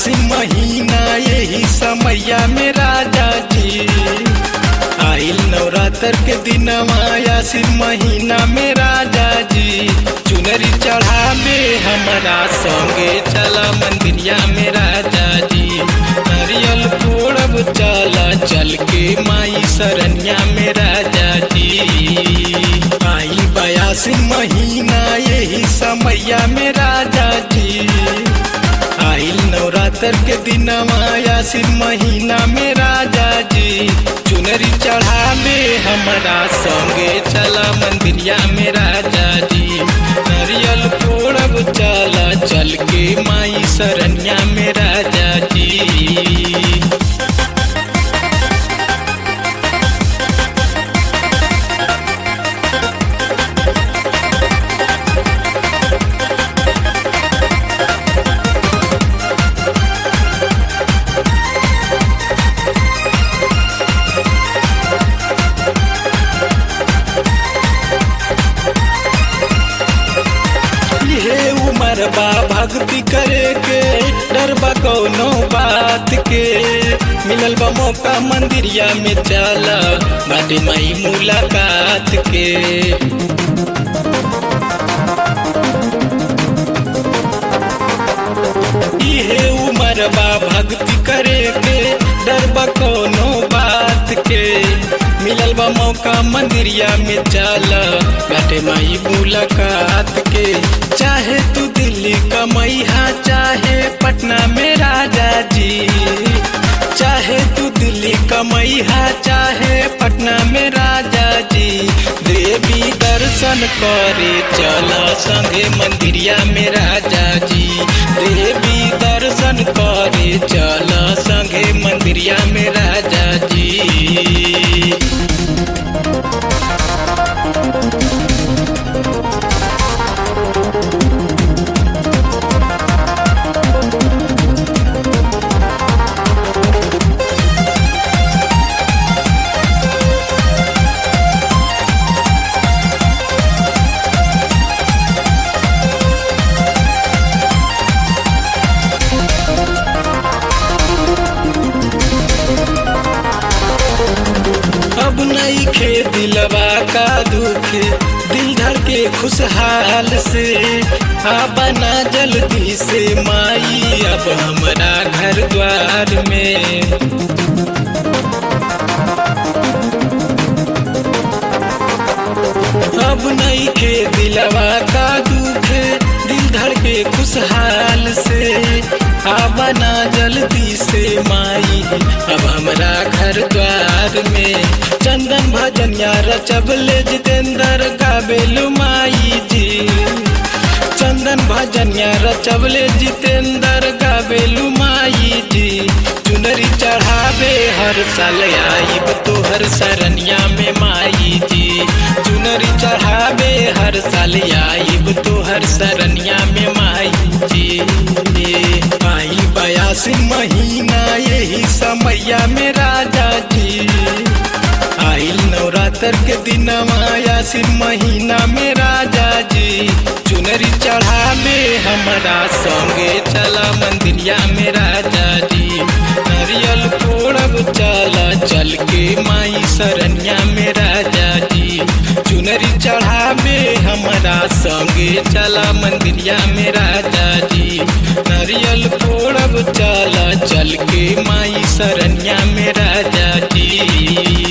बयासी महीना यही समैया में राजा जी आइल नवरात्र के दिन आयासी महीना में राजा जी चुनरी चढ़ावे हमारा संगे चला मंदिरिया में राजा जी नारियल फोड़ब चला चल के माई सरनिया में राजा जी आई बयासी महीना यही समैया में राजा जी आइल नवरात्र के दिन आयासी महीना में राजा जी चुनरी चढ़ावे हमारा संगे चला मंदिरिया में राजा जी नारियल फोड़ब चला चल के माई सरनिया में राजा जी ये उमर बा भक्ति करे के डर बा कौनो बात के मिलल बा मौका मंदिरिया में चला बाटे माई मुलाकात के इहे उमर बा भक्ति करे के डर बा कौनो बात के मिलल बा मौका मंदिरिया में चला बाटे माई मुलाकात के चाहे तू दिल्ली कमैहा चाहे पटना में राजा जी चाहे तू दिल्ली कमैहा चाहे पटना में राजा जी देवी दर्शन करे चला संगे मंदिरिया में राजा जी देवी दर्शन करे चला संगे मंदिरिया में राजा जी अब नहीं खे दिलवा का दुखे दिल धड़ के खुशहाल से आ बना जल्दी से माई अब हमारा घर द्वार में अब नहीं खे दिलवा का दुखे दिल धड़ के खुशहाल से आ बना जल्दी से माई अब हमारा घर द्वार में चंदन भजन यार चबले जितेंद्र गाबेलु माई जी चंदन भजन यार चबले जितेंद्र गाबेलु माई जी चुनरी चढ़ावे हर साल आईब तोहर सरनिया में माई जी चुनरी चढ़ावे हर साल आईब तोहर सरनिया में माई जी आई बयासी महीना यही समैया में राजा जी आइल नवरात्र के दिन आयासी महीना में राजा जी चुनरी चढ़ावे हमारा संगे चला मंदिरिया में राजा जी नारियल फोड़ब चला चल के माई सरनिया में राजा जी चुनरी चढ़ावे हमारा संगे चला मंदिरिया में राजा जी नारियल फोड़ब चला चल के माई सरनिया में राजा जी